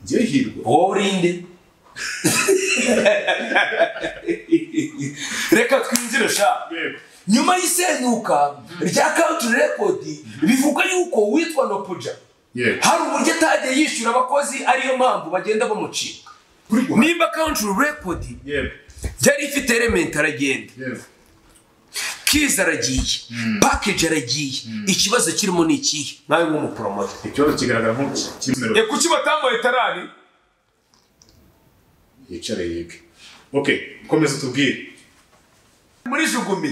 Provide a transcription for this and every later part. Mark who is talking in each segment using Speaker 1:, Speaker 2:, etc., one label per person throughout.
Speaker 1: njyewe hirwa
Speaker 2: wowe urinde reka twinjire sha
Speaker 1: Yego.
Speaker 2: nyuma y'isenyuka rya country record bivugwa yuko witwa nopuja
Speaker 1: Yego.
Speaker 2: hari uburyo atagiye yishyura abakozi ariyo mpamvu bagenda bamucika
Speaker 1: kuri guhaha
Speaker 2: nimba country record
Speaker 1: yego
Speaker 2: yari ifite element aragenda
Speaker 1: yego
Speaker 2: kiza aragiye package aragiye ikibazo kirimo ni ikihe nawe nk'umuporomote
Speaker 1: ikibazo kigaragara nk'ikiri mu mirongo
Speaker 2: kuki batambaye tarari
Speaker 1: yicare yige ok komeza utubwire
Speaker 2: muri jugumi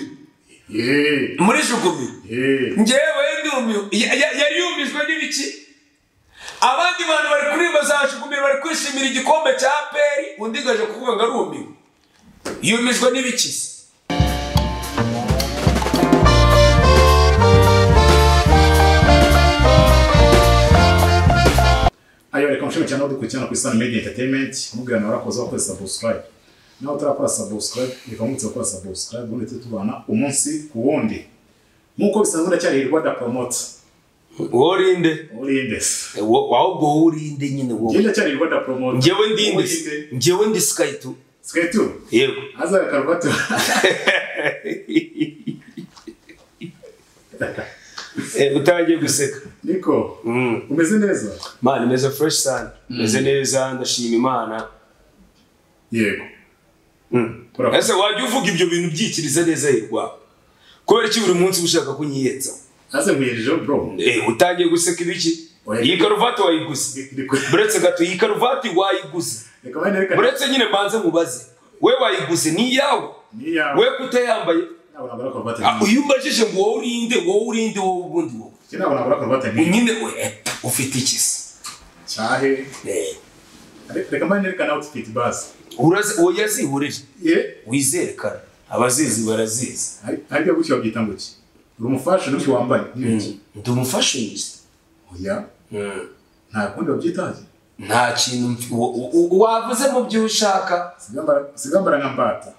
Speaker 1: yeee
Speaker 2: muri jugumi
Speaker 1: yeee
Speaker 2: ngewe ndumiwe ya- ya- yari yumijwe n'ibiki abandi bantu bari kuririmba za jugumi bari kwishimira igikombe cya peri undi gaje kuvuga ngo arumiwe yumijwe n'ibiki se
Speaker 1: ayo reka mushime cyane aho dukurikirana ku isano media entertainment mubwira nawe warakoze wakoze subscribe nawe utarakora subscribe reka mwutse gukora subscribe ubundi tujye tubana umunsi ku wundi nk'uko bisanzwe ndacyari hirwa da promote
Speaker 2: worinde
Speaker 1: urinde
Speaker 2: wawe ubwo worinde nyine wowe
Speaker 1: njye ndacyari hirwa da promote
Speaker 2: ngewe ndinde
Speaker 1: Urinde.
Speaker 2: ngewe ndi sikayito
Speaker 1: sikaritu
Speaker 2: yego
Speaker 1: hazabe karuvati
Speaker 2: Eh, utangiye guseka
Speaker 1: niko
Speaker 2: Mm.
Speaker 1: umeze neza
Speaker 2: mana imeze fureshi sana imeze neza ndashima imana
Speaker 1: yego Urakoze.
Speaker 2: ese wajya uvuga ibyo bintu byikiriza neza hirwa kubera iki buri munsi uba ushaka kunyiyenza
Speaker 1: haze nkuyejejeho bro
Speaker 2: Eh, utangiye guseka ibiki
Speaker 1: Oya.
Speaker 2: iyi karuvati wayiguze
Speaker 1: Niko-
Speaker 2: buretse gato iyi karuvati wayiguze
Speaker 1: reka bane reka
Speaker 2: buretse nyine mbanze nkubaze we wayiguze ni iyawe
Speaker 1: ni yawe
Speaker 2: we kutayambaye
Speaker 1: ntabwo nagura karuvati
Speaker 2: Ah, iyo umbajije ngo wowe urinde wowe urinde wowe ubundi wowe
Speaker 1: njye ntabwo nagura karuvati nk'iyi
Speaker 2: nyine we ufite iki se
Speaker 1: cyahe
Speaker 2: Eh,
Speaker 1: reka mbane reka nawe tufite basi
Speaker 2: urazi oya zihurire
Speaker 1: ye
Speaker 2: wizere kara abazizi barazizi
Speaker 1: ariko gutyo babyita ngo iki uri umufasha n'ibyo wambaye n'ibiki
Speaker 2: ndi umufashinzi
Speaker 1: oya nta kundi babyitaye
Speaker 2: nta kintu mfi- wa- wa- wavuze mu byo ushaka
Speaker 1: Sigambara- sigambara nka mbata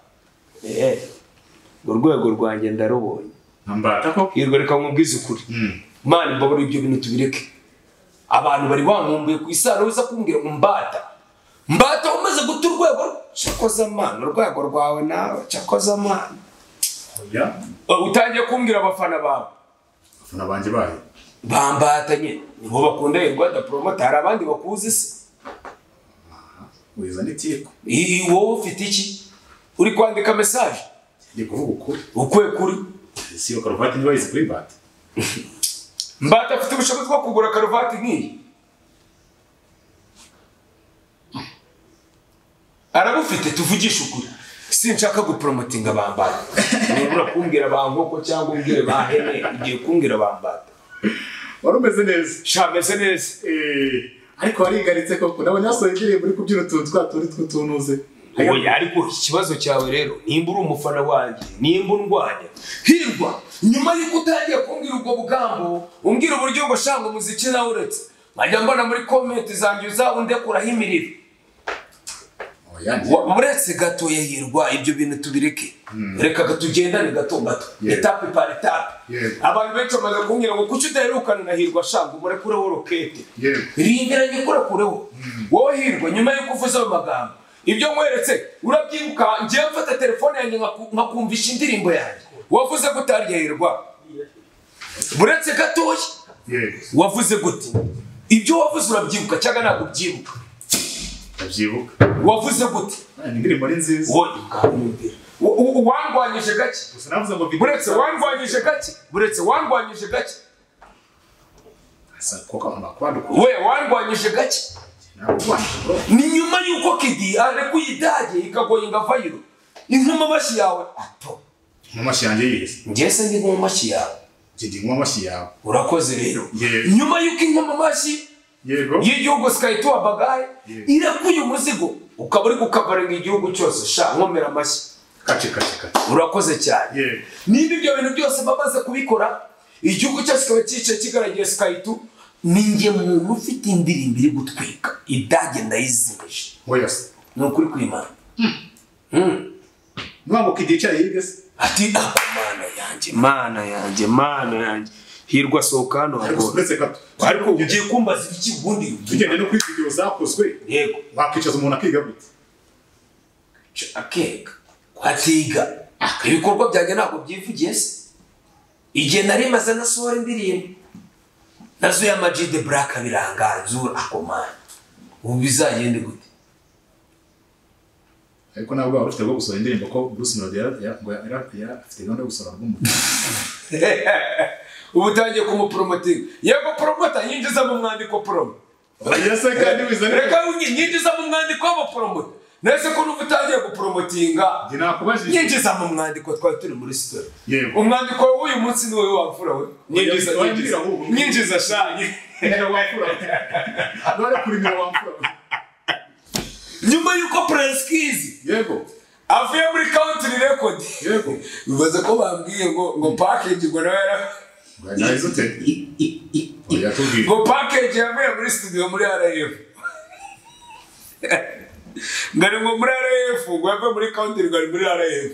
Speaker 2: mu rwego rwanjye ndarubonye
Speaker 1: nka mbata ko
Speaker 2: hirwa reka nkubwize ukuri
Speaker 1: Mm.
Speaker 2: mani mbabura ibyo bintu tubireke abantu bari bankumbuye ku isano uza kumbwira ngo mbata mbata umaze guta urwego cyakoze amana urwego rwawe nawe cyakoze amana
Speaker 1: oya
Speaker 2: utangiye kumbwira abafana bawe
Speaker 1: abafana banjye bayo
Speaker 2: bambatanye nibo bakunda hirwa daporomota hari abandi bakuzi se
Speaker 1: wiza n'itiku
Speaker 2: I- wowe ufite iki uri kwandika mesaje
Speaker 1: ndi kuvuga ukuri
Speaker 2: ukwe kuri
Speaker 1: si iyo karuvati niba yize kuri mbata
Speaker 2: mbata afite ubushobozi bwo kugura karuvati nk'iyi arabufite tuvugishe ukuri sinshaka guporomotinga bambata urabura kumbwira ba nkoko cyangwa umbwire ba hene igihe kumbwira bambata
Speaker 1: wari umeze neza
Speaker 2: sha meze neza
Speaker 1: Eh, ariko warigaritse koko nabonye yasohoye indirimbo uri kubyina utuntu twa tundi tw'utunuze
Speaker 2: oya ariko ikibazo cyawe rero nimba uri umufana wanjye nimba undwanya hirwa nyuma y'uko utangiye kumbwira ubwo bugambo umbwira uburyo ngo shanga umuziki nawuretse nkajya mbona muri komenti zanjye uzaba undekuraho imiriro
Speaker 1: oya njye
Speaker 2: Wa- uretse gato ya hirwa ibyo bintu tubireke reka gato tugendane gato gato
Speaker 1: Yego.
Speaker 2: etape par etape
Speaker 1: Yego.
Speaker 2: abantu benshi bamaze kumbwira ngo kuki udaherukana na hirwa shanga umurekureho rokete
Speaker 1: Yego.
Speaker 2: rindiranye kurakureho wowe hirwa nyuma y'uko uvuze ayo magambo ibyo nkweretse urabyibuka ngewe mfata telefone yanjye nkaku- nkakumvisha indirimbo yanjye wavuze gutarya hirwa buretse gatoya
Speaker 1: yego
Speaker 2: wavuze gute ibyo wavuze urabyibuka cyangwa ntabwo ubyibuka
Speaker 1: ndabyibuka
Speaker 2: wavuze gute
Speaker 1: Ah, ni indirimbo ari nziza
Speaker 2: wowe ngamubwira U- u- u- wandwanyije gake
Speaker 1: gusa navuze ngo video-
Speaker 2: buretse wandwanyije gake buretse wandwanyije gake
Speaker 1: Asa, koko nkaba kwadukura
Speaker 2: we wandwanyije gake
Speaker 1: ntabwo kwadukura bro.
Speaker 2: ni nyuma y'uko kidi arekuye idage ikagoye ingavayiro inkuma amashyi yawe ato
Speaker 1: mu mashyi yanjye yize
Speaker 2: ngese ndi nkuma amashyi yawe
Speaker 1: njye ndi nk'uwa mashyi yawe
Speaker 2: urakoze rero
Speaker 1: Yego.
Speaker 2: nyuma y'uko inkuma amashyi
Speaker 1: yego
Speaker 2: y'igihugu sikayituwa bagaye
Speaker 1: Yego.
Speaker 2: irekuye umuzigo ukaba uri gukavaringa igihugu cyose sha nkomera amashyi
Speaker 1: kace kace kace
Speaker 2: urakoze cyane
Speaker 1: Yego.
Speaker 2: niba ibyo bintu byose bamaze kubikora igihugu cyacu kikaba cyicaye kigaragiye sikayitu ni njye muntu ufite indirimbo iri gutwika idage ndayizimije
Speaker 1: oya se
Speaker 2: ni ukuri kwimana Mm.
Speaker 1: nubwo kidi yicaye hirya se
Speaker 2: ati "Ah, mana yanjye mana yanjye mana yanjye hirwa sohoka hano
Speaker 1: ariko
Speaker 2: hagora
Speaker 1: uretse gato
Speaker 2: ariko ugiye kumbaza iki ubundi
Speaker 1: tugende no kuri video zakozwe
Speaker 2: yego
Speaker 1: wakwicaza umuntu akiga gute
Speaker 2: Cyo akeka kwatiga ibikorwa byanjye ntabwo byivugiye se igihe nari maze nasohora indirimbo nazo ya Ama G the black biranganzura akomana ubu bizagende gute
Speaker 1: ariko ntabwo waba ufite bwo gusohora indirimbo ko Bruce Melody yari- yari- ngo yari yari afite gahunda yo gusohora album
Speaker 2: ubu utangiye kumuporomotinga yego poromota yinjizamo umwandiko poromo
Speaker 1: yase kandi wizane
Speaker 2: reka wunye yinjizamo umwandiko w'abaporomota nese ko n'ubu utangiye guporomotinga
Speaker 1: njye nakubajije
Speaker 2: yinjiza mu mwandiko twari turi muri sitori
Speaker 1: Yego.
Speaker 2: umwandiko w'uyu munsi ni wowe wapfura we nyinjiza
Speaker 1: Oya,
Speaker 2: nyinjiza
Speaker 1: wambwira wowe.
Speaker 2: nyinjiza shanye
Speaker 1: nimero wamfura none kuri nimero wamfura
Speaker 2: nyuma y'uko prince kizi
Speaker 1: yego
Speaker 2: avuye muri country record
Speaker 1: yego
Speaker 2: bibaze ko bambwiye ngo ngo package ngo nawe yara
Speaker 1: nahize ute oya tubwire
Speaker 2: ngo package yavuye muri studio muri RF ngari ngo muri RF ngo yave muri country ngari muri RF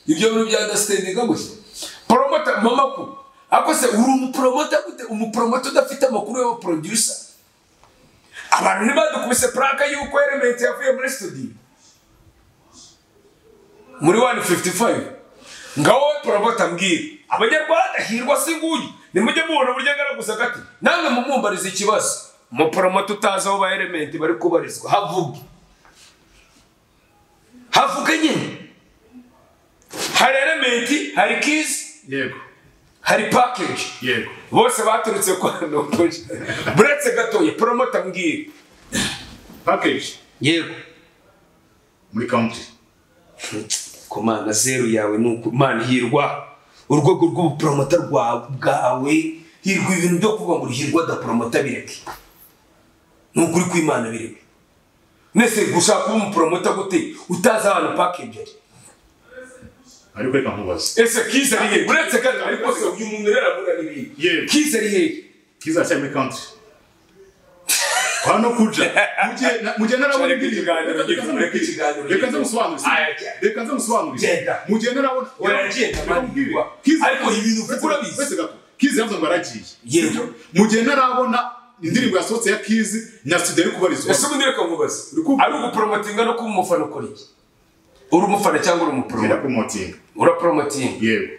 Speaker 2: ibyo bintu bya understanding gusa promoter mama ko akose uri umupromoter gute umupromoter udafite amakuru y'aba producer abantu ntibadukubise plaque y'uko element yavuye muri studio muri 155 ngaho promoter mbwira abanyarwanda hirwa singuye nimujye mubona buryo agaraguza agati namwe mumumbarize ikibazo umupromoter utazi aho ba element bari kubarizwa havuge havuge nyine hari element hari kiss
Speaker 1: yego
Speaker 2: hari package
Speaker 1: yego
Speaker 2: bose baturutse kwa nokoje buretse gatoya promoter mbwira
Speaker 1: package
Speaker 2: yego
Speaker 1: muri country
Speaker 2: ku mana zeru yawe ni uku mana hirwa urwego rw'ubupromota rwa- bwawe hirwa ibintu byo kuvuga ngo hirwa adapromota bireke ni ukuri kw'imana bireke nese gushaka kuba umupromota gute utazi ahantu package ari
Speaker 1: ariko reka nkubaze
Speaker 2: ese kiza ari hehe uretse gato ariko se uyu muntu rero arabura n'ibintu
Speaker 1: Yewe.
Speaker 2: kiza ari hehe
Speaker 1: kizacyari muri country hano kuja Mujye- na- mujye narabona
Speaker 2: Reka ikiganiro gifunge, reka ikiganiro
Speaker 1: reka nze musobanurire
Speaker 2: Aya, jya.
Speaker 1: reka nze musobanurire
Speaker 2: Genda.
Speaker 1: mujye narabona
Speaker 2: Uragenda,
Speaker 1: Reka nkubwire.
Speaker 2: mani.
Speaker 1: Kiza-
Speaker 2: Ariko ibintu uvuga urabizi.
Speaker 1: Uretse gato kizi yavuze ngo aragiye
Speaker 2: Yego.
Speaker 1: Sibyo? mujye narabona indirimbo yasohotse ya kizi na studio ari kubarizwa
Speaker 2: ese ubundi reka nkubaze
Speaker 1: Uri kumva?
Speaker 2: ari uguporomotinga no kuba umufana ukora iki uri umufana cyangwa uri
Speaker 1: ngenda
Speaker 2: umupromota
Speaker 1: promoting
Speaker 2: uraporomotinga
Speaker 1: yego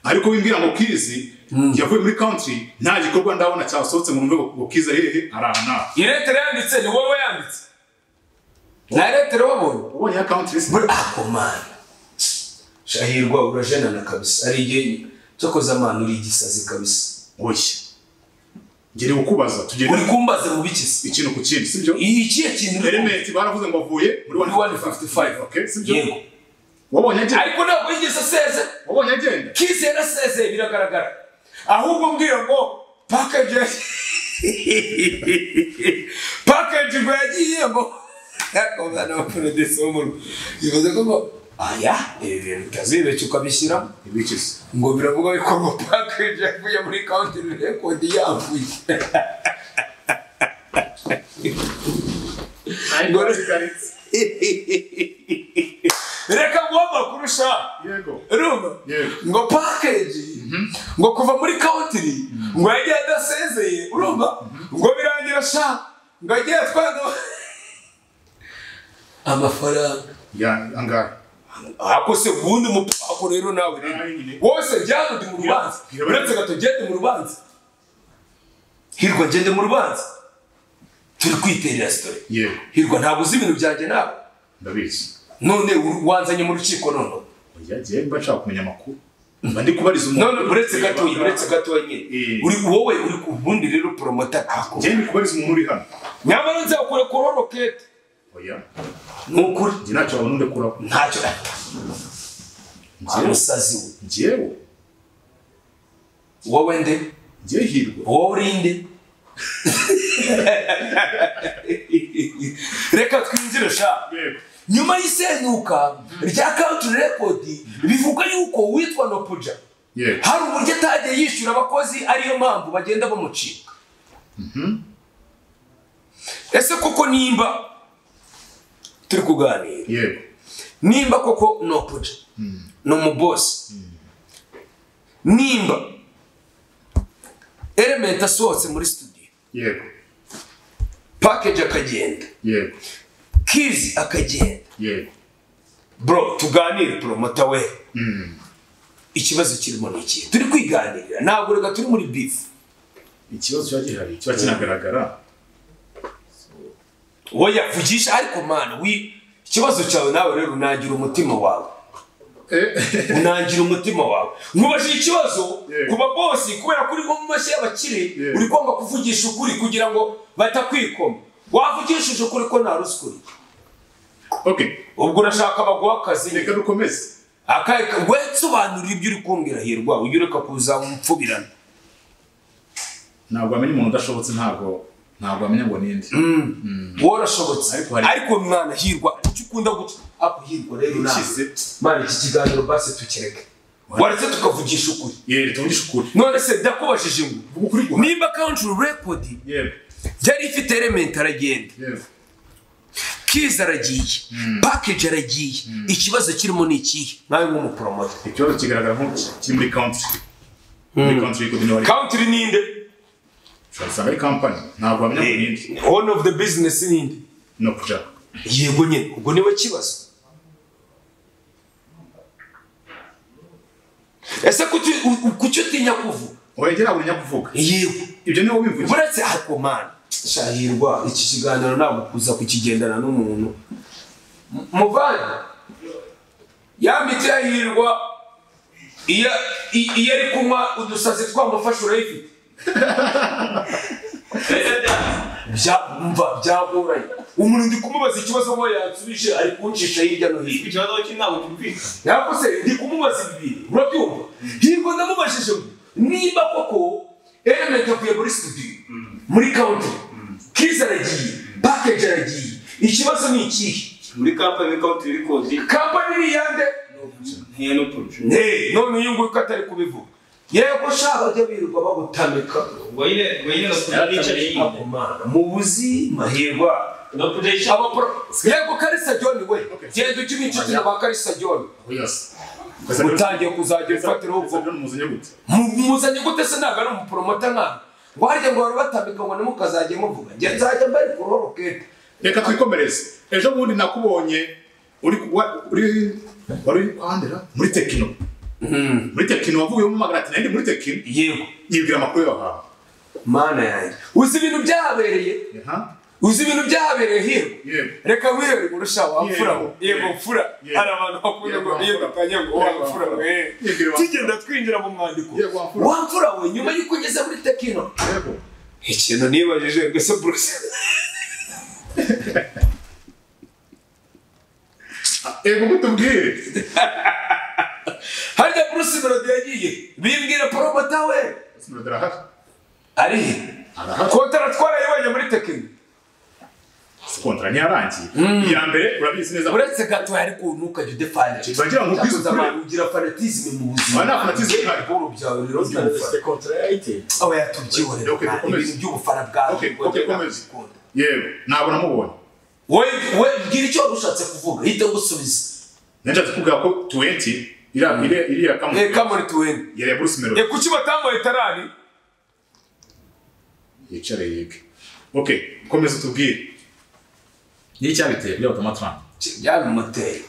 Speaker 1: ariko wimbwira ngo kizi yavuye muri country nta gikorwa ndabona cyasohotse ngo numve ngo kizi ari hehe ari aha n'aha
Speaker 2: iyi letero yanditse ni wowe yanditse nta letero wabonye
Speaker 1: ubonye ya country se?
Speaker 2: buri akomana shahirwa urajenana kabisa ari igihe cyo koza amana uri igisazi kabisa
Speaker 1: oya ngerewe kubaza tugende
Speaker 2: uri kumbaza mu bikisi
Speaker 1: ikintu ku kindi sibyo
Speaker 2: ikihe kintu uri kumbaza?
Speaker 1: elementi baravuze ngo bavuye muri
Speaker 2: Muri 155.
Speaker 1: Okay, sibyo
Speaker 2: yego
Speaker 1: wabonye agenda
Speaker 2: ariko ntabwo yigeze aseze
Speaker 1: wabonye agenda
Speaker 2: kisi yarasezeye biragaragara ahubwo mbwira ngo package package ngo yagiye ngo yakomana abapurodisi bo mu rugo bivuze ko ngo aya ibi bintu utazibeshya ukabishyiramo
Speaker 1: ibikizi
Speaker 2: ngo biravuga yuko ngo package yavuye muri county record yavuye
Speaker 1: ariko basigaritse
Speaker 2: reka nguhe amakuru ushaka
Speaker 1: yego
Speaker 2: urumva
Speaker 1: Yego.
Speaker 2: ngo package ngo kuva muri county ngo yagiye adasezeye urumva ngo birangira sha ngo agiye atwara amafaranga
Speaker 1: ya angahe
Speaker 2: akose ubundi umupako rero nawe rero
Speaker 1: Nawe
Speaker 2: wose byarundi mu rubanza
Speaker 1: Bwira- bwira-
Speaker 2: uretse gato gende mu rubanza hirwa gende mu rubanza turi kwiterera sitori
Speaker 1: yego
Speaker 2: hirwa ntabwo uzi ibintu byanjye nawe
Speaker 1: ndabizi
Speaker 2: none uru- wanzanye mu rukiko none
Speaker 1: oya jye mba nshaka kumenya amakuru mba ndi kubariza umuntu
Speaker 2: none uretse gatoya uretse gatoya nyine
Speaker 1: Eh.
Speaker 2: uri wowe uri ku bundi rero poromota ako
Speaker 1: jye ndi kubariza umuntu uri hano
Speaker 2: nyamara nzakure kuri rokete
Speaker 1: oya
Speaker 2: ni ukuri
Speaker 1: jye ntacyo wabona undi kuraho
Speaker 2: ntacyo
Speaker 1: Njyewe-
Speaker 2: amusazi we
Speaker 1: njyewe
Speaker 2: wowe nde
Speaker 1: njye hirwa
Speaker 2: wowe uri nde reka twinjire sha
Speaker 1: yego
Speaker 2: nyuma y'isenyuka rya country record bivuga yuko witwa nopuja
Speaker 1: yego
Speaker 2: hari uburyo atagiye yishyura abakozi ariyo mpamvu bagenda bamucika ese koko nimba turi kuganira
Speaker 1: yego
Speaker 2: nimba koko nopuja ni umubosi nimba element asohotse muri studio
Speaker 1: yego
Speaker 2: package akagenda
Speaker 1: yego
Speaker 2: kizi akagenda
Speaker 1: yego
Speaker 2: bro tuganire promota we ikibazo kirimo ni iki turi kwiganirira ntabwo reka turi muri bifu
Speaker 1: ikibazo kiba gihari kiba kinagaragara
Speaker 2: woya vugisha ariko mana wi ikibazo cyawe nawe rero unangira umutima wawe unangira umutima wawe nkubaje ikibazo
Speaker 1: Yeah.
Speaker 2: ku babosi kubera ko uri nko mu mashyi y'abakire
Speaker 1: Yeah.
Speaker 2: uri kwanga kuvugisha ukuri kugira ngo batakwikoma wavugishije ukuri ko nta ruswa uri
Speaker 1: okay
Speaker 2: ubwo urashaka baguha akazi
Speaker 1: reka dukomeze
Speaker 2: akahe ka- we sobanurira ibyo uri kumbwira hirwa ujye ureka kuzamupfubirana
Speaker 1: ntabwo amenya umuntu udashobotse ntabwo ntabwo amenya ngo ninde
Speaker 2: wowe urashobotse
Speaker 1: Ariko hari-
Speaker 2: ariko mwana hirwa icyo ukunda guca ako hirwa rero nawe
Speaker 1: Ukize.
Speaker 2: mana iki kiganiro basi tukireke waretse tukavugisha ukuri
Speaker 1: yego tuvugishe ukuri
Speaker 2: none se ndakubajije
Speaker 1: Vuga ukuri
Speaker 2: ngo
Speaker 1: gusa.
Speaker 2: nimba country record
Speaker 1: yego
Speaker 2: yari ifite element aragenda
Speaker 1: yego
Speaker 2: kiza aragiye package aragiye ikibazo kirimo ni ikihe nawe nk'umupromote
Speaker 1: ikibazo kigaragara nk'uko kiri muri country muri country y'ikudi niho ari
Speaker 2: country ninde
Speaker 1: usanga ari company ntabwo bamenya ngo ninde
Speaker 2: one of the business ninde
Speaker 1: no kujya
Speaker 2: yego nyine ubwo niwe kibazo ese kuki u- u- kuki utinya kuvuga
Speaker 1: wegera buri nyakuvuga
Speaker 2: yego
Speaker 1: ibyo niwe ubivugira
Speaker 2: buretse ariko mani shahirwa iki kiganiro ntabwo kuza kukigendana n'umuntu M- muvandi yambitse yahirwa iyo i- iyo ari kunywa udusazi twamufashe urayifite Bya- mva byagoranye umuntu ndi kumubaza ikibazo ngo yansubije ari kuncisha hirya no hino
Speaker 3: ikibazo cy'inama cyumvikana
Speaker 2: yakoze ndi kumubaza bibiri urabyumva hirwa ndamubajije ngo niba koko element avuye muri studio muri county kiza aragiye package aragiye ikibazo ni ikihe
Speaker 3: muri kampani y'ikawuti y'ibikodi
Speaker 2: kampani ni iyande
Speaker 3: ntiya no production
Speaker 2: Eh, none uyu nguyu ko atari kubivuga yego sha bajya birirwa bagutamika
Speaker 3: ubwo nyine ubwo nyine bakunda bicaye
Speaker 2: Ako mana, mu buzima hirwa
Speaker 3: no production
Speaker 2: Abapro- yego karisa john we genda ujye uba inshuti na ba karisa john
Speaker 1: yose
Speaker 2: utangiye kuzajya ufatiraho ubwo
Speaker 1: muzanye gute
Speaker 2: Mu- muzanye gute se ntabwo ari umuporomota nkana ngo harya ngo bari batambika ngo ntimukazajye muvuga njye nzajya mbari ku roro kete
Speaker 1: reka twikomereze ejo bundi nakubonye uri wa- uri wari uri kwandira muri tekino muri tekino wavuye mu magana ati nari muri tekino
Speaker 2: yego
Speaker 1: yibwira amakuru yahawe
Speaker 2: mana yanjye uzi ibintu byahabereye
Speaker 1: Aha,
Speaker 2: uzi ibintu byahabereye hirwa
Speaker 1: yego
Speaker 2: reka wihere ngurusha wamfura
Speaker 1: Yego.
Speaker 2: yego mfura
Speaker 1: Yego.
Speaker 2: hari abantu bakunda ngo
Speaker 1: Yego,
Speaker 2: iyo
Speaker 1: wamfura.
Speaker 2: dutanye ngo
Speaker 1: Yego,
Speaker 2: wamfura
Speaker 1: wamfura.
Speaker 2: eh.
Speaker 1: Yego, wamfura.
Speaker 2: tugenda twinjira mu mwandiko
Speaker 1: Yego, wamfura.
Speaker 2: wamfura we nyuma y'uko ugeze muri tekino
Speaker 1: yego
Speaker 2: ikintu nibajije ngo ese bruce
Speaker 1: yego gute ubwire
Speaker 2: harya bruce melody yagiye bimbwira poromota we
Speaker 1: sinodera hafi
Speaker 2: ari he
Speaker 1: arahari
Speaker 2: kontara twarayoboye muri tekino
Speaker 1: kontara ntiyarangiye iya mbere urabizi neza
Speaker 2: uretse gato hari kuntu ukajya udefana
Speaker 1: Bagira ngo ubwize ukuri.
Speaker 2: abantu ugira fanatisme mu buzima
Speaker 1: Aba nta fanatisme ihari.
Speaker 2: bw'uru byawe rero
Speaker 3: Ufite contract yayiteye.
Speaker 2: aho yatubyihorera
Speaker 1: Okay,
Speaker 2: Nta-
Speaker 1: dukomeze.
Speaker 2: ibintu by'ubufana bwawe
Speaker 1: Okay,
Speaker 2: ngo njye
Speaker 1: okay, komeza.
Speaker 2: nakukunda.
Speaker 1: yego ntabwo namubonye
Speaker 2: wowe wowe bwira icyo wari ushatse kuvuga hita gusubiza
Speaker 1: nashatse kubwira ko tuwenti iriya iriya- iriya kamwe
Speaker 2: reka muri tuwene
Speaker 1: yariya bruce melody
Speaker 2: reka kuki batambaye tarari
Speaker 1: yicare yige okay komeza utubwire ni icyabiteye bya automatran
Speaker 2: byabimuteye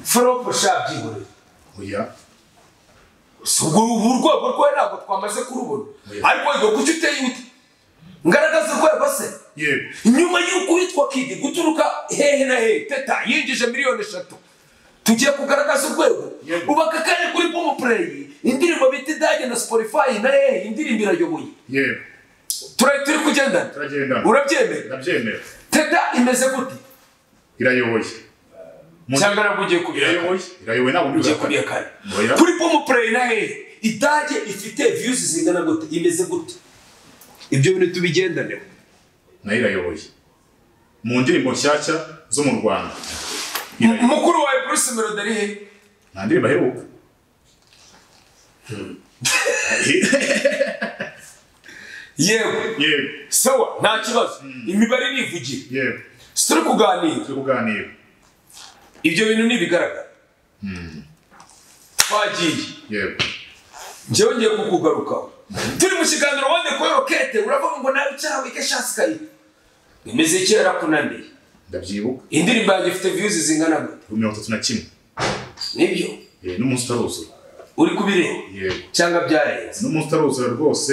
Speaker 2: foropo shabyihorera
Speaker 1: oya
Speaker 2: ubwo ubu urwego rwe ntabwo twamaze kurubona
Speaker 1: Oya.
Speaker 2: ariko wego kuki uteye ute ngaragaza urwego se
Speaker 1: yego
Speaker 2: nyuma y'uko witwa kidi guturuka hehe na hehe teta yinjije miliyoni eshatu tugiye kugaragaza urwego
Speaker 1: Yego.
Speaker 2: ubaka kanya kuri pomo pureyi indirimbo bita idage na siporify na hehe indirimbo irayoboye
Speaker 1: yego
Speaker 2: turi turi kugendana
Speaker 1: turagendana
Speaker 2: urabyemera
Speaker 1: ndabyemera
Speaker 2: teta imeze gute
Speaker 1: irayoboye
Speaker 2: cyangwa nabwo ugiye kubireka
Speaker 1: irayoboye irayoboye ntabwo
Speaker 2: ugiye
Speaker 1: ndi
Speaker 2: kubireka
Speaker 1: Oya.
Speaker 2: kuri pomo pureyi na hehe idage ifite viyuzi zingana gute imeze gute ibyo bintu tubigendaneho
Speaker 1: nayo irayoboye mu ndirimbo nshyashya zo mu rwanda
Speaker 2: M- mukuru wawe bruce melody ari hehe
Speaker 1: nta ndirimbo aheruka
Speaker 2: yewe
Speaker 1: yego
Speaker 2: sawa nta kibazo imibare nivugira
Speaker 1: yego
Speaker 2: turi kuganira
Speaker 1: turi kuganira
Speaker 2: ibyo bintu ntibigaragara twagiye
Speaker 1: yego
Speaker 2: njyewe ngiye kukugarukaho turi mu kiganiro wande kuri rokete uravuga ngo nawe cyawe ikashasi kayi imiziki yarakunaniye
Speaker 1: ndabyibuka
Speaker 2: indirimbo yanjye ifite viyuzi zingana gute
Speaker 1: kuri mirongo itatu na kimwe
Speaker 2: nibyo
Speaker 1: Eh, n'umunsi utaruzura
Speaker 2: uri kubireba
Speaker 1: yego
Speaker 2: cyangwa byarenze
Speaker 1: n'umunsi utaruzura rwose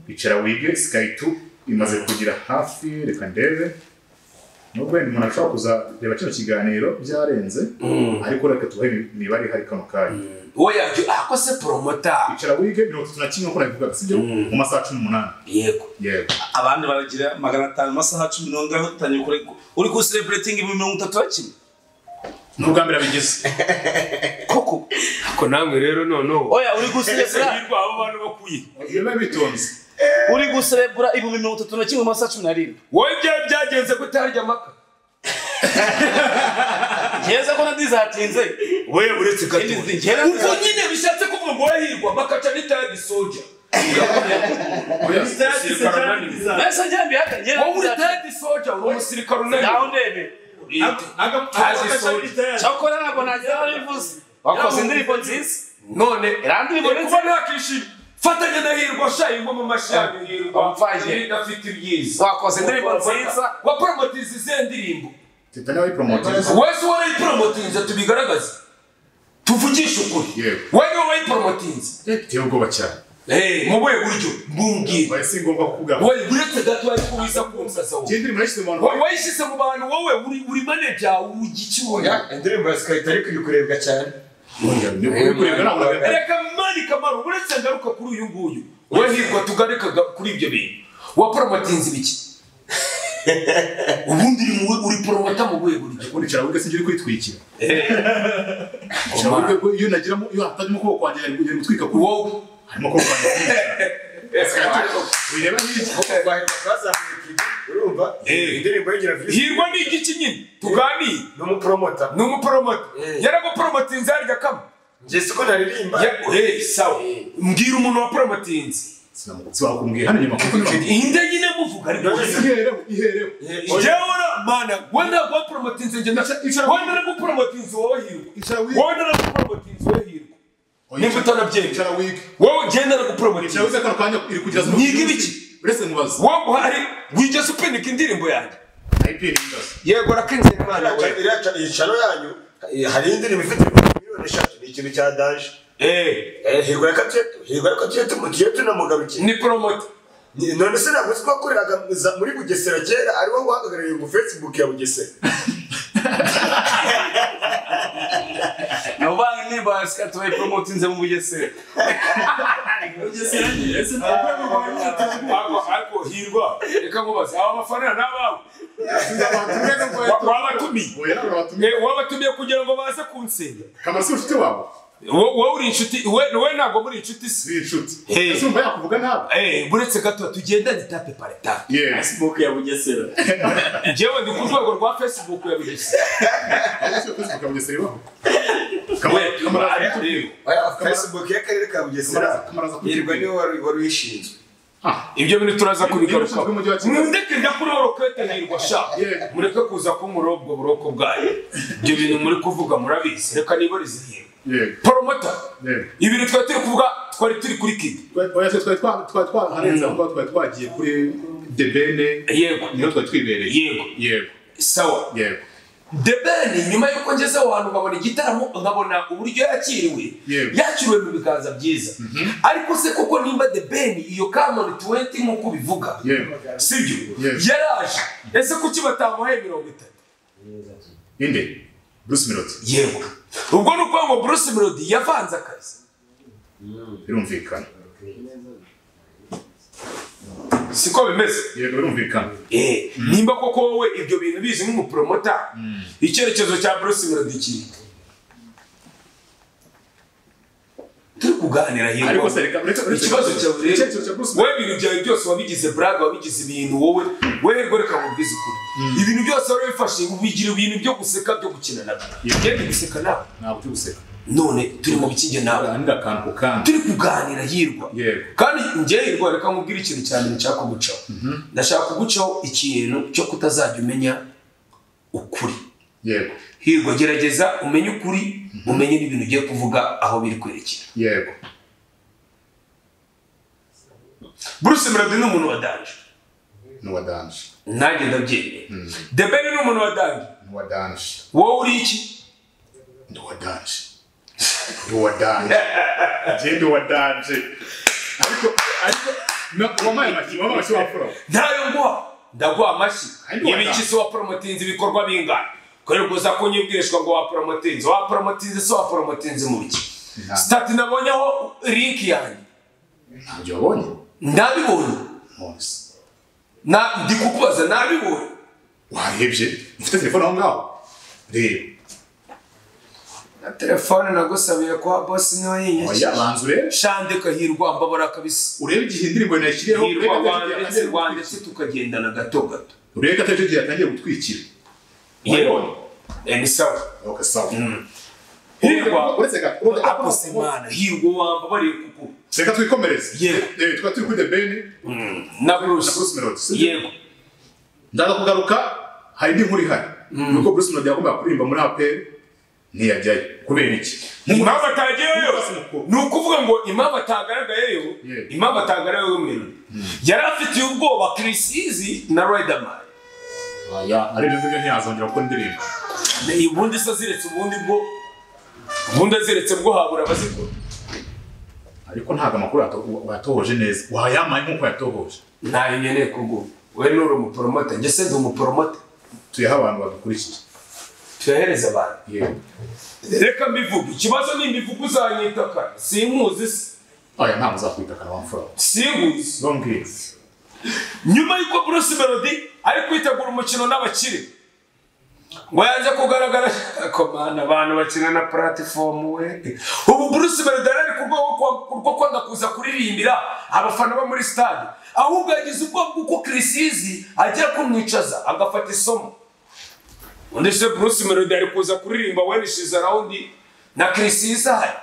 Speaker 1: icara wige sky two imaze kugira hafi reka ndebe nubwo wenda umuntu ashobora kuza reba kino kiganiro byarenze ariko reka tubahe imibare ihari kano kanya
Speaker 2: wowe yabyo ahako se poromota
Speaker 1: icara wige mirongo itatu na kimwe nk'uko nabivugaga sibyo mu masaha cumi n'umunani
Speaker 2: yego
Speaker 1: yego
Speaker 3: abandi baragira magana atanu amasaha cumi n'umunani utangiye kurega uri kusereburetinga ibihumbi mirongo itatu bakimwe
Speaker 1: ni ubwa mbere abigeze
Speaker 3: koko
Speaker 2: ako namwe rero noneho
Speaker 4: oya uri guserebura
Speaker 2: hirwa abo bantu bakuye
Speaker 1: biba bitonze
Speaker 4: uri guserebura ibihumbi mirongo itatu na kimwe mu masaha cumi n'arindwi
Speaker 2: wowe ibyawe byagenze kutarya amaka
Speaker 4: keza ko nadizatinze
Speaker 2: we uretse gato
Speaker 4: Indi zigera-
Speaker 2: ubwo nyine bishatse kuvuga ngo wahirwa amakaca n'itabi soja
Speaker 1: Oya,
Speaker 4: mbese njyambi haka
Speaker 2: wowe uri
Speaker 4: ngera
Speaker 2: tabi soja uri umusirikare
Speaker 4: nawe
Speaker 2: unaniwe
Speaker 4: ndebe
Speaker 2: tazi soja
Speaker 4: cyakora ntabwo nagira aho bivuze wakoze indirimbo nziza
Speaker 2: none
Speaker 4: Irandimo
Speaker 2: Ndi kuba nakishima fatanya na hirwa shayi ngo mu mashami hirwa
Speaker 4: Wamfashije.
Speaker 2: Nari ndafite ibyiza
Speaker 4: wakoze indirimbo nziza
Speaker 2: wa promotiza izihe ndirimbo
Speaker 1: teta nawe promotiza
Speaker 2: wese uwo wayiporomotinze tubigaragaze tuvugishe ukuri
Speaker 1: Yego.
Speaker 2: wowe niwe wayiporomotinze
Speaker 1: biteye ubwoba cyane
Speaker 2: mu buhe buryo bw'ubwira
Speaker 1: oya si ngombwa kuvuga
Speaker 2: wowe uretse gato bari kubiza kumsaza wowe
Speaker 1: iyi ndirimbo nashyize mu bantu
Speaker 2: wowe wayishyize mu bantu wowe uri uri manager ugikibona
Speaker 5: indirimbo ya sikayita ariko iri kurebwa cyane
Speaker 1: Oya, ni ukuri kurebwa ntabwo nabivuga.
Speaker 2: reka mani kamaro uretse ngaruka kuri uyu nguyu wowe hirwa tugaruka ga- kuri ibyo bintu waporomotinze ibiki ubundi uri mu- uri poromota mu buhe buryo
Speaker 1: ubundi cyara wige sinjye uri kwitwikira cyara wige ko iyo nagiramo iyo hatarimo kuboko kwanjye yari kugenda gutwika kuri
Speaker 2: wowe
Speaker 1: harimo kuboko kwanjye wireba hirya
Speaker 5: twahirwa twazamuye kigo urumva
Speaker 2: Eh.
Speaker 5: indirimbo yongera visi
Speaker 2: hirwa ni igiki nyine tuganire
Speaker 5: ni umupromota
Speaker 2: ni umuporomota yaraguporomotinze harya kama
Speaker 5: njye siko naririmba
Speaker 2: Ya- hey, sawa mbwira umuntu waporomotinze
Speaker 1: sinabwo kumbwira hano inyuma kuko niba
Speaker 2: inde nyine muvuga ariko
Speaker 1: ihereho ihereho
Speaker 2: jyewe mana wowe ntabwo waporomotinze njye ndaca wowe naraguporomotinze wowe hirwa
Speaker 1: icara wige
Speaker 2: wowe naraguporomotinze wowe hirwa
Speaker 1: Oya,
Speaker 2: Nimba utanabyemera.
Speaker 1: icara wige
Speaker 2: wowe njye
Speaker 1: icara
Speaker 2: naraguporomotinze
Speaker 1: wige kano kanya iri kugira zino-
Speaker 2: Nyiga ibiki?
Speaker 1: uretse mubaza
Speaker 2: wowe uhari wigeze upinika indirimbo yanjye
Speaker 1: ipini ingazi
Speaker 2: yego rakenze mana
Speaker 5: Iriya-
Speaker 2: we
Speaker 5: iriya ca- iyi cano yanyu eh, hari indirimbo ifite ibihumbi miliyoni eshatu ni ikintu cya daje
Speaker 2: Eh,
Speaker 5: Eh, hirwa yakatuye- hirwa yakatuye tumugiye tunamugarukiye
Speaker 2: ni poromota
Speaker 5: Ni- none se ntabwo uzi ko wakoreraga mu- za- muri bugesera kera ari wowe wahagarariye ngo facebook ya bugesera
Speaker 4: nabo banki nimba sikati bayiporomotinze mu bugesera
Speaker 2: Ako- ako hirwa reka nkubaze aba mafaranga ni abawe Wa- wabatumiye
Speaker 1: oya nawe urabatumye
Speaker 2: Eh, wabatumiye kugira ngo baze kunsenya
Speaker 1: kamara si inshuti wawe
Speaker 2: Wo- wowe uri inshuti we- wowe ntabwo muri inshuti si
Speaker 1: si inshuti
Speaker 2: Hey.
Speaker 1: ese umva yakuvuga nabi
Speaker 2: Eh, buretse gato tugendane tape pareta
Speaker 1: yewe
Speaker 3: smoke ya bugesera
Speaker 2: njyewe ndi ku rwego rwa facebook yabigeze
Speaker 1: ese facebook abugesera ibaho
Speaker 2: We,
Speaker 1: kamara
Speaker 2: ariko rero,
Speaker 5: Oya, facebook y'akarere ka bugesera
Speaker 1: kamara aza
Speaker 5: hirwa
Speaker 1: kugira
Speaker 5: niwe wari wari uyishinzwe
Speaker 2: ibyo bintu turaza
Speaker 1: Ibyo
Speaker 2: kubigarukaho
Speaker 1: bishinzwe mu mujyi wa Kigali.
Speaker 2: mureke njya kuri orokete hirwa sha
Speaker 1: Yeah.
Speaker 2: mureke kuza kumurora ubwo buroko bwayo ibyo bintu muri kuvuga murabizi reka nibarize hirwa
Speaker 1: yego
Speaker 2: poromota
Speaker 1: yego
Speaker 2: ibintu twari turi kuvuga twari turi kuri kiga
Speaker 1: oya twe twari twa- twari twaharenze aho twari twagiye kuri debene
Speaker 2: yego
Speaker 1: niho twari twibereye
Speaker 2: Yego.
Speaker 1: yego
Speaker 2: sawa
Speaker 1: yego
Speaker 2: The Ben nyuma y'uko ngeze aho hantu nkabona igitaramo nkabona uburyo yakiriwe
Speaker 1: Yego.
Speaker 2: yakiriwe mu biganza byiza ariko se koko nimba The Ben iyo Cameron 20 nk'uko bivuga
Speaker 1: yego
Speaker 2: sibyo
Speaker 1: Yes.
Speaker 2: yaraje ese kuki batamuhaye mirongo itatu
Speaker 1: inde bruce melody
Speaker 2: yego ubwo ni ukuvuga ngo Bruce Melody yavanze akazi
Speaker 1: birumvikana
Speaker 2: siko bimeze
Speaker 1: yego birumvikana
Speaker 2: Eh, nimba koko wowe ibyo bintu bizi nk'umupromota icyerekezo cya Bruce Melody kiri turi kuganira hirwa
Speaker 1: ariko se reka reka reka-
Speaker 2: ikibazo cyawe rero
Speaker 1: icyerekezo cya bruce
Speaker 2: wowe ibintu byawe byose wabigize braga wabigize ibintu wowe wowe rero reka mubwize ukuri ibintu byose wari wifashe ubigira ibintu byo guseka byo gukina nabyo ngende guseka nawe
Speaker 1: ntabwo turi guseka
Speaker 2: none turi mu bikinge nawe
Speaker 1: kandi akantu ku kandi
Speaker 2: turi kuganira hirwa
Speaker 1: Yego.
Speaker 2: kandi njye hirwa reka mubwire ikintu cya mbere nshaka kugucaho ndashaka kugucaho ikintu cyo kutazajya umenya ukuri
Speaker 1: yego
Speaker 2: hirwa gerageza umenye ukuri umenye n'ibintu ugiye kuvuga aho biri kwerekera
Speaker 1: yego
Speaker 2: bruce melody ni umuntu wadanje
Speaker 1: n'uwadanje
Speaker 2: nanjye ndabyemeye the ben ni umuntu wadanje
Speaker 1: n'uwadanje
Speaker 2: wowe uri iki
Speaker 1: ndi uwadanje ndi uwadanje njye ndi uwadanje ariko ariko na- wampaye amashyi wampaye amashyi wapfura
Speaker 2: ntayo nguha ndaguha amashyi
Speaker 1: Kandi
Speaker 2: ibiki
Speaker 1: wadanje.
Speaker 2: se waporomotinze ibikorwa bingana kubera uguza kunyibwirishwa ngo waporomotinze waporomotinze se waporomotinze mu biki
Speaker 1: Nta.
Speaker 2: sitati nabonyeho linki yanjye
Speaker 1: ntabyo wabonye
Speaker 2: ndabibonye
Speaker 1: nonese
Speaker 2: Na- ndi kukubaza nabibonye
Speaker 1: warebye ufite telefone aho ngaho reba
Speaker 2: na telefone nagusabiye kwa bosi niyo
Speaker 1: oya
Speaker 2: yinyakije
Speaker 1: banza urebe
Speaker 2: shandika hirwa mbabara kabisa
Speaker 1: urebe igihe indirimbo nayishyiriyeho
Speaker 2: hirwa
Speaker 1: urebe
Speaker 2: rwanditse
Speaker 1: atariki
Speaker 2: rwanditse tukagendana gato gato
Speaker 1: urebe ko atariki igihe yatangiye gutwikira
Speaker 2: yewe Eh, ni sawa
Speaker 1: ok sawa
Speaker 2: hirwa
Speaker 1: uretse gato
Speaker 2: apose imana hirwa wambabariye kuku
Speaker 1: reka twikomereze
Speaker 2: Yego.
Speaker 1: Eh, twari turi kuri the ben
Speaker 2: na
Speaker 1: na
Speaker 2: bruce
Speaker 1: bruce melody si byo?
Speaker 2: yego
Speaker 1: ndaza kugaruka hari n'inkuru ihari nuko bruce melody yagombaga kuririmba muri apr ntiyajyayo kubera iki
Speaker 2: impamvu atageyeyo
Speaker 1: Umukozi mukuru.
Speaker 2: ni ukuvuga ngo impamvu atagaragayeyo
Speaker 1: Yego.
Speaker 2: impamvu atagaragayeyo mwirori yari afitiye ubwoba kirisizi na riderman
Speaker 1: Oya, ari byo ngibyo ntiyazongera gukora indirimbo
Speaker 2: Ni ubundi se aziretse ubundi bwo ubundi aziretse bwo habura abazikora
Speaker 1: ariko ntabwo amakuru yato- yatohoje neza wayamaye nk'uko yatohoje
Speaker 2: ntayo nkeneye kurwumva we nuri umuporomota njye se ndi umuporomota
Speaker 1: tuyaha abantu badukurikiye
Speaker 2: tuyahereza abantu
Speaker 1: yego
Speaker 2: reka mbivuge ikibazo ni mbivuge uzanyita kare sinkuzi se
Speaker 1: aya ntabwo uzakwita kana wamfura
Speaker 2: sinkuzi
Speaker 1: zombwira
Speaker 2: nyuma y'uko bruce melody ari kwitegura umukino n'abakire ngo yanze kugaragara ko mana abantu bakina na platifomu we ubu bruce melody yari ari ku rwego rwo- rwo kwanga kuza kuririmbira abafana bo muri stade ahubwo yagize ubwoba bw'uko kirisizi ajya kumwicaza agafata isomo undi se bruce melody ari kuza kuririmba when she's around na kirisizi ahari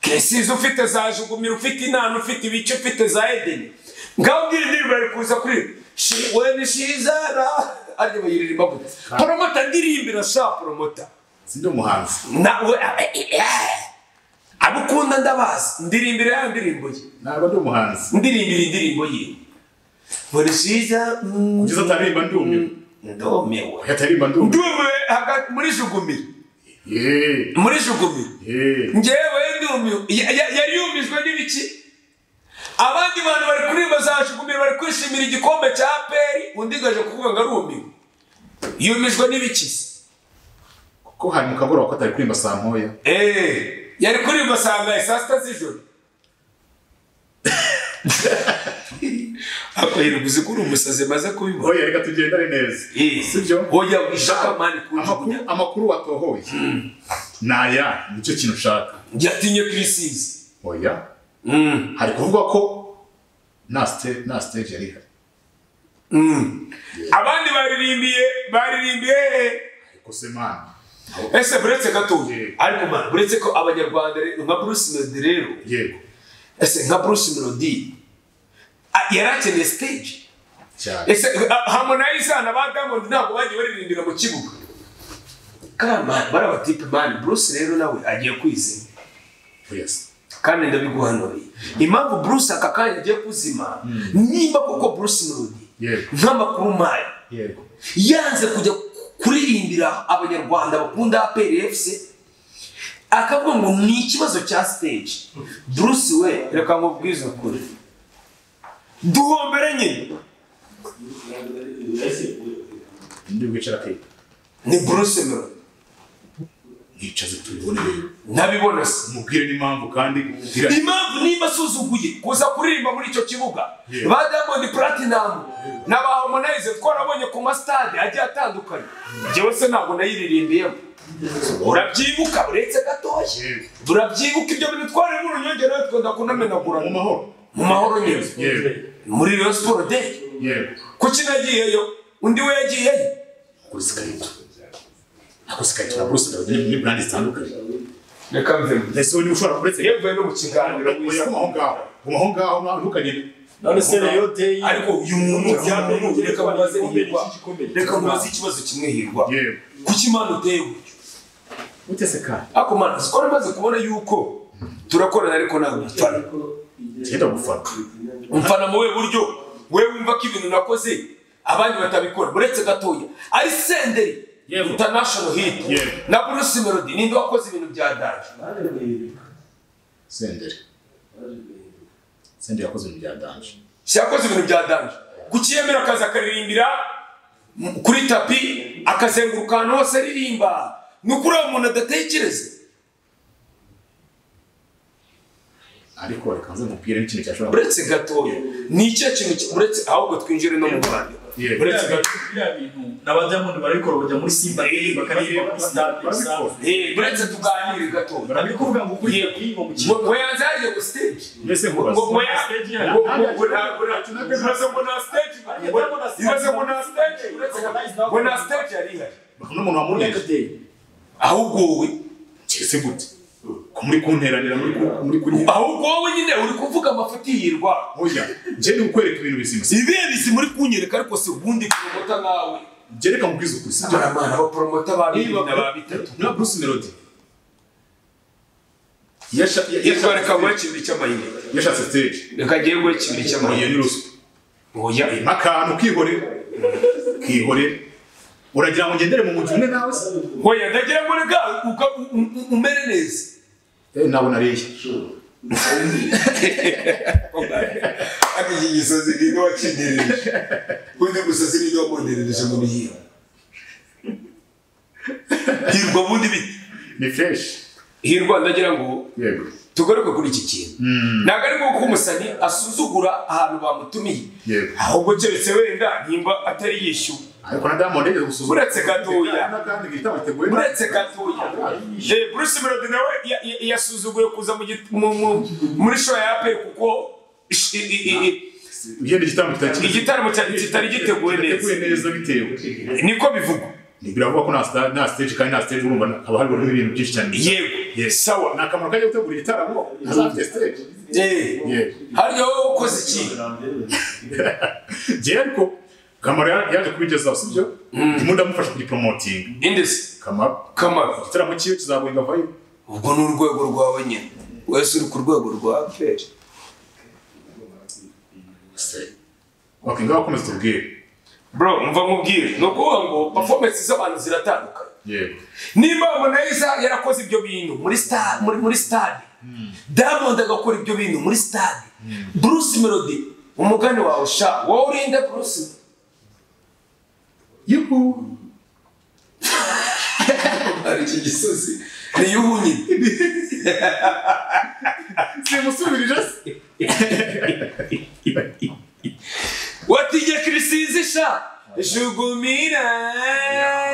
Speaker 2: kirisizi ufite za jugumira ufite inana ufite ibice ufite za edeni ngaho ngira indirimbo ari kuza kuri She- when she's around ariko bayiririmba gute poromota ndirimbira sha poromota
Speaker 1: sindi umuhanzi
Speaker 2: nawe abukunda ndabazi ndirimbira ya ndirimbo ye
Speaker 1: ntabwo ndi umuhanzi
Speaker 2: ndirimbira indirimbo ye when she's around
Speaker 1: kugeza ataririmba ndumiwe
Speaker 2: ndumiwe
Speaker 1: oya ataririmba ndumiwe
Speaker 2: ndumiwe hagati muri jugumira
Speaker 1: yeee
Speaker 2: muri jugumira
Speaker 1: yeee
Speaker 2: njyewe ndumiwe Ya- ya- yari yumijwe n'ibiki abandi bantu bari kuririmba za shugumira bari kwishimira igikombe cya peri undi gaje kuvuga ngo arumiwe yumijwe n'ibiki se?
Speaker 1: kuko hari mu kagoroba ko atari kuririmba saa ntoya
Speaker 2: Eh, yari kuririmba saa ngahe saa sita z'ijoro ako yirirwa uzi ko uri umusazi maze kubibona
Speaker 1: oya reka tugendane neza
Speaker 2: Eh,
Speaker 1: sibyo
Speaker 2: oya ishaka mani
Speaker 1: amakuru
Speaker 2: kujugunya
Speaker 1: amakuru watohoye ni aya nicyo kintu ushaka
Speaker 2: yatinye kirisizi
Speaker 1: oya
Speaker 2: Mm,
Speaker 1: hari kuvugwa ko nta stage nta stage yari ihari
Speaker 2: mm. abandi baririmbiye baririmbiye hehe
Speaker 1: ariko se mana aho-
Speaker 2: ese buretse gatoya
Speaker 1: Yego.
Speaker 2: ariko mwana buretse ko abanyarwanda rero nka bruce melody rero
Speaker 1: yego
Speaker 2: ese nka bruce melody a- yari akeneye stage
Speaker 1: cyane
Speaker 2: ese a- harmonize na ba diamond ntabwo bagiye baririmbira mu kibuga kandi mani bari abatipe mani bruce rero nawe agiye kwizima
Speaker 1: oya se
Speaker 2: kandi ndabiguhanuriye impamvu bruce aka kanya agiye kuzima nimba koko bruce melody
Speaker 1: Yego.
Speaker 2: nk'amakuru mpaye
Speaker 1: yego
Speaker 2: yanze kujya kuririmbira abanyarwanda bakunda aperi efuse akavuga ngo ni ikibazo cya stage bruce we reka nkubwize ukuri duhombere nyine
Speaker 1: ndi bwicara kwiga
Speaker 2: ni bruce melody
Speaker 1: mwicaze tubibone rero
Speaker 2: ntabibona se
Speaker 1: mubwire n'impamvu kandi mbwira
Speaker 2: impamvu niba asuzuguye kuza kuririmba muri icyo kibuga
Speaker 1: Yeah.
Speaker 2: ba diamond platinum na ba harmonize twarabonye ku masitade agiye atandukanye njyewe se ntabwo nayiririmbiyemo urabyibuka uretse gatoya
Speaker 1: Yego.
Speaker 2: turabyibuka ibyo bintu twari mu runyongera natwe ndakunamenagura
Speaker 1: mu mahoro
Speaker 2: mu mahoro nyine
Speaker 1: yego
Speaker 2: muri Rayon Sport Day
Speaker 1: yego
Speaker 2: kuki nagiyeyo undi we yagiyeyo
Speaker 1: kuri sikayito ako sikayito na bruce melody ni- ni brand zitandukanye
Speaker 2: reka mvemo
Speaker 1: ese wowe niba ushobora kuretse
Speaker 2: iyo mvuye no mu kiganiro
Speaker 1: oya
Speaker 2: mwiza
Speaker 1: guma aho ngaho guma aho ngaho nta- ntukagende
Speaker 4: none se rero deyi
Speaker 2: ariko uyu muntu
Speaker 4: Ujyane,
Speaker 2: umuntu reka mubaze
Speaker 4: igikombe,
Speaker 2: hirwa
Speaker 4: iki gikombe.
Speaker 2: reka mubaze ikibazo kimwe hirwa
Speaker 1: yewe
Speaker 2: kuki imana uteye gutyo
Speaker 1: utese kandi
Speaker 2: ariko mana ko namaze kubona yuko turakorana ariko ntabwo dupfana
Speaker 1: ngenda gufata
Speaker 2: umfana mu buhe buryo wewe wumva ko ibintu nakoze abandi batabikora uretse gatoya ari senderi
Speaker 1: Yego.
Speaker 2: international hit
Speaker 1: Yego.
Speaker 2: na bruce melody ninde wakoze ibintu bya danje
Speaker 1: senderi senderi yakoze ibintu bya danje
Speaker 2: yakoze ibintu bya danje ku kiyemera akaza akaririmbira m- kuri tapi akazenguruka ahantu hose aririmba ni ukuri aho umuntu adatekereza
Speaker 1: ariko reka nze nkubwire n'ikintu cyashobora kuba
Speaker 2: uretse gatoya ni icyo kintu ki- uretse ahubwo twinjire no mu rwanda
Speaker 1: Yego.
Speaker 2: uretse
Speaker 4: Biriya
Speaker 2: gatoya
Speaker 4: bintu- biriya bintu na ba Diamond barabikora bajya muri Simba Day, bakaririmba muri stade,
Speaker 1: Barabikora.
Speaker 4: usanga-
Speaker 2: Eh, uretse tuganire gatoya
Speaker 4: Ntabwo kuvuga ngo ukuriye
Speaker 2: Yego.
Speaker 4: kuyinywa mu
Speaker 2: ngo
Speaker 4: kigo.
Speaker 2: ngo yanze yaje ku stage
Speaker 1: mbese
Speaker 2: ngo
Speaker 1: nkubaza
Speaker 2: ngo ya- ngo- ngo- ngo nta- ngo nta- ibibazo ngo nta stage ngo- ibibazo ngo nta stage uretse gatoya. ngo nta stage yari ihari
Speaker 1: n'umuntu wamurenze
Speaker 2: ahubwo wowe
Speaker 1: keretse gute ko muri kunteranira muri ku- muri kuri
Speaker 2: ahubwo wowe nyine uri kuvuga amafuti yirwa
Speaker 1: oya njye ni ukwereka ibintu bizima
Speaker 2: ibihe bizi muri kunyereka ariko si ubundi poromota nkawe
Speaker 1: njye reka nkubwize ukuri si
Speaker 2: amaramana abaporomota ba bibiri
Speaker 1: niba
Speaker 2: na ba bitatu
Speaker 1: na bruce melody yasha- ya-
Speaker 2: yitwa reka nguhe
Speaker 1: yashatse
Speaker 2: kimwe cy'amayinite
Speaker 1: yashatse stage
Speaker 2: reka njyewe nguhe kimwe
Speaker 1: iyo
Speaker 2: cy'amayinite
Speaker 1: ni ruswa
Speaker 2: oya
Speaker 1: akantu kihorera kihorera uragira ngo ngendere mu mujyi umwe nawe se
Speaker 2: oya ndagira ngo reka uka- u- u- umere neza
Speaker 1: Eh, nawe nariye
Speaker 2: ariko iki gisozi ni niba kinyereje undi musozi ni niba mbonerereje mu bihiye hirwa bundi bite
Speaker 1: ni fresh
Speaker 2: hirwa ndagira ngo
Speaker 1: yego
Speaker 2: tugaruke kuri iki kintu ntabwo ari nk'uko umusani asuzugura ahantu bamutumiye
Speaker 1: Yego.
Speaker 2: ahubwo keretse wenda nimba atari yishyuwe
Speaker 1: ariko na diamond yigeze gusuzuma
Speaker 2: Uretse gatoya.
Speaker 1: n'akandi gitabo giteguwe neza.
Speaker 2: uretse gatoya Eh, bruce melody nawe ya- ya- yasuzuguye kuza mu git- mu- mu- muri show ya aperi kuko ish- i- i- i- i-
Speaker 1: igenda igitambo kitakiri
Speaker 2: igitaramo cyari kitari giteguwe neza
Speaker 1: giteguye neza bitewe
Speaker 2: niko bivugwa
Speaker 1: biravuga ko nta sta- nta stage kandi nta stage urumva haba harimo ibintu byinshi cyane
Speaker 2: yego
Speaker 1: Yes.
Speaker 2: sawa
Speaker 1: ni akamaro kajya gutegura igitaramo ntazafite stage
Speaker 2: Eh,
Speaker 1: Yego.
Speaker 2: harya wowe ukoze iki
Speaker 1: njyewe ariko kamaro ya- yaje kubigezaho sibyo ndimo ndamufasha kugiporomotinga
Speaker 2: indese
Speaker 1: kamaro
Speaker 2: kamara
Speaker 1: igitaramo cyiwe kizaburinga vayo
Speaker 2: ubwo ni urwego rwawe nyine wese uri ku rwego rwa aperi
Speaker 1: ok ngaho komeza tubwire
Speaker 2: bro mva nkubwire ni ukuvuga ngo performance z'abantu ziratandukanye
Speaker 1: yego
Speaker 2: niba monaiza yarakoze ibyo bintu muri sta- muri muri stade diamond agakora ibyo bintu muri stade bruce melody umugani wawe sha wowe urinde bruce
Speaker 1: yuhu
Speaker 2: hari iki gisozi ni yuhu nyine
Speaker 1: simusubirije se
Speaker 2: watinye kirisizi sha jugumira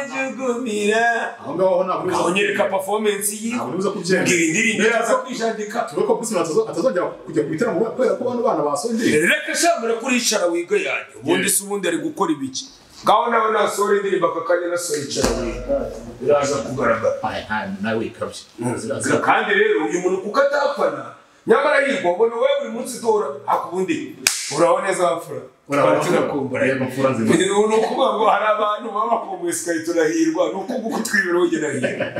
Speaker 2: jugumira
Speaker 1: aho ngaho ntabwo
Speaker 2: aho nyereka performance ye
Speaker 1: ntabwo uza kubyemera
Speaker 2: ubwira indirimbo iraza
Speaker 1: Neza.
Speaker 2: kwijandika
Speaker 1: tuvuge ko bruce melody atazongera kujya ku bitaramo kubera ko bano bana basongereye
Speaker 2: reka shambura kuricara wiga yanjye ubundi
Speaker 1: Yeah.
Speaker 2: se ubundi ari gukora ibiki ngaho nawe nasohora indirimbo aka kanya nasohora icara wiga biraza kugaragara
Speaker 1: nawe ikabye
Speaker 2: kandi rero uyu muntu kuko atapfana nyamara yirwa ubona wowe buri munsi utora akubundi uraho neza wapfura twari tunakumbura
Speaker 1: yego mfura nzima
Speaker 2: ni ukuvuga ngo hari abantu baba bakumbuye sikaritura hirwa ni ukuvuga utwibira wongera hirwa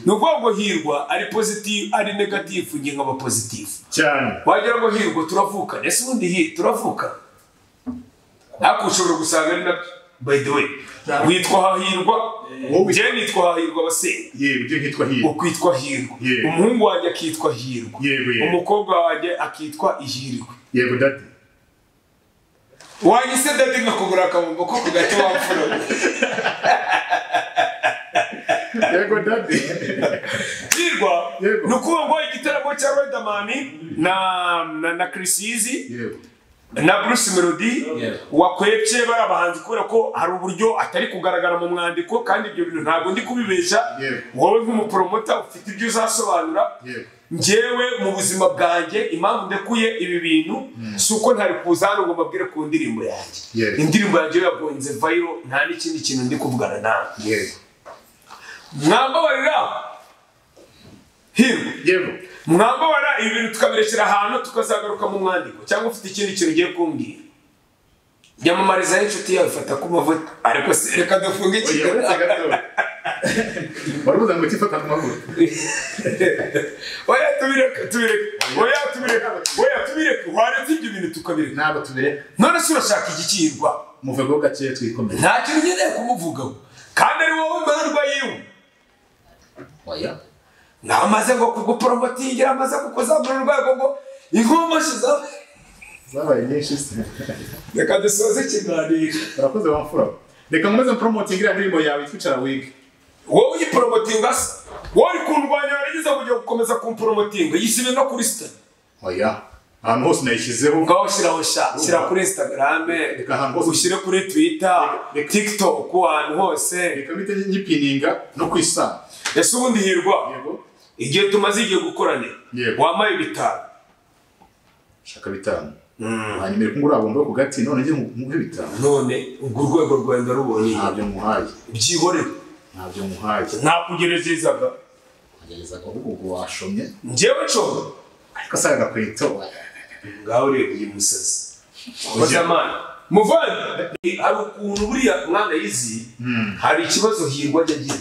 Speaker 2: ni ukuvuga ngo hirwa ari positive ari negative njye nkaba positive
Speaker 1: cyane
Speaker 2: wagira ngo hirwa turavuka ese ubundi hi turavuka ariko ushobora gusanga ari nabyo by the way witwa hahirwa
Speaker 1: Wowe-
Speaker 2: njyewe nitwa hahirwa abasenga
Speaker 1: yewe ibyo nkitwa hirwa
Speaker 2: ukwitwa hirwa
Speaker 1: Yego.
Speaker 2: umuhungu wanjye akitwa hirwa
Speaker 1: Yego, yego.
Speaker 2: umukobwa wanjye akitwa ihirwe
Speaker 1: yego dadi
Speaker 2: wahise dadi nkakugura akabombo ko ku gato wapfura
Speaker 1: yego dadi
Speaker 2: hirwa
Speaker 1: Yego.
Speaker 2: ni ukuvuga ngo igitaramo cya Riderman na na na Chris Easy
Speaker 1: yego
Speaker 2: na Bruce Melody wakwepye bari abahanzi kubera ko hari uburyo atari kugaragara mu mwandiko kandi ibyo bintu ntabwo ndi kubibesha
Speaker 1: Yego.
Speaker 2: wowe nk'umupromota ufite ibyo uzasobanura
Speaker 1: Yego.
Speaker 2: njyewe mu buzima bwanjye impamvu ndekuye ibi bintu si uko ntari kuza hano ngo mbabwire ku ndirimbo yanjye
Speaker 1: Yego.
Speaker 2: indirimbo yanjye yagonze viral nta n'ikindi kintu ndi kuvugana nawe
Speaker 1: yego
Speaker 2: mwambabarira hirwa
Speaker 1: yego
Speaker 2: mwambabara ibi bintu tukabirekera ahantu tukazagaruka mu mwandiko cyangwa ufite ikindi kintu ugiye kumbwira nyamamariza y'inshuti yawe ifata ku mavuta ariko se reka dufunge
Speaker 1: oya
Speaker 2: ikiganza
Speaker 1: uretse gato baravuga ngo tifata ku maguru
Speaker 2: oya tubireke tubireke oya tubireke oya tubireke waretse ibyo bintu tukabireka
Speaker 1: ntabwo tubireka
Speaker 2: none se urashaka igikirwa
Speaker 1: muveho gakeya twikomere
Speaker 2: nta kintu ukeneye kumuvugaho kandi ari wowe mbarwa yiwe
Speaker 1: oya
Speaker 2: namaze ngo kuguporomotingira amaze kukuzamura urwego ngo inkomashi za
Speaker 1: zabaye nyinshi se
Speaker 2: reka dusoze ikiganiro
Speaker 1: urakoze wamfura reka nkomeze mporomotinge iriya ndirimbo yawe twicara wige
Speaker 2: wowe uyiporomotinga se wowe uri kundwanya warageze kujya gukomeza kumporomotinga yisibe no kuri sitani
Speaker 1: oya ahantu hose nayishyizeho
Speaker 2: ngaho shyiraho sha shyira kuri instagram
Speaker 1: Reka ahantu hose.
Speaker 2: ushyire kuri twitter
Speaker 1: Reka-
Speaker 2: tiktok ahantu hose
Speaker 1: reka mpite nyipininga no ku isaha
Speaker 2: ese ubundi hirwa
Speaker 1: yego
Speaker 2: igihe tumaze igihe gukorana
Speaker 1: Yego.
Speaker 2: wambaye bitanu
Speaker 1: shaka bitanu hanyuma iri kungura bombo ku gati none njye muhe bitanu
Speaker 2: none ubwo urwego rwawe ndarubonye
Speaker 1: ntabyo muhaye
Speaker 2: byihorere
Speaker 1: ntabyo muhaye
Speaker 2: ntakugerezezaga
Speaker 1: agerezaga ahubwo ubwo washomye
Speaker 2: njyewe nshobora
Speaker 1: ariko asaga gakweto
Speaker 2: ngaho ureba uyu musazi koze amana muvandi hari ukuntu buriya mwana yizi hari ikibazo hirwa ajya agira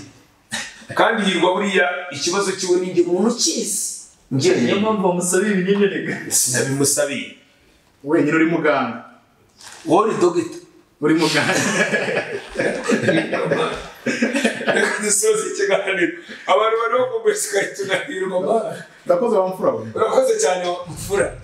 Speaker 2: kandi hirwa buriya ikibazo kiwe ni njye muntu ukizi njye
Speaker 4: niyo mpamvu bamusabira ibinini rega
Speaker 2: sinabimusabiye
Speaker 1: wenyine uri muganga
Speaker 2: wowe uri dogita
Speaker 1: uri muganga
Speaker 2: reka dusoze ikiganiro abantu barimo kugurishwa ikiganiro mama
Speaker 1: ndakoze wamfura we
Speaker 2: urakoze cyane mfura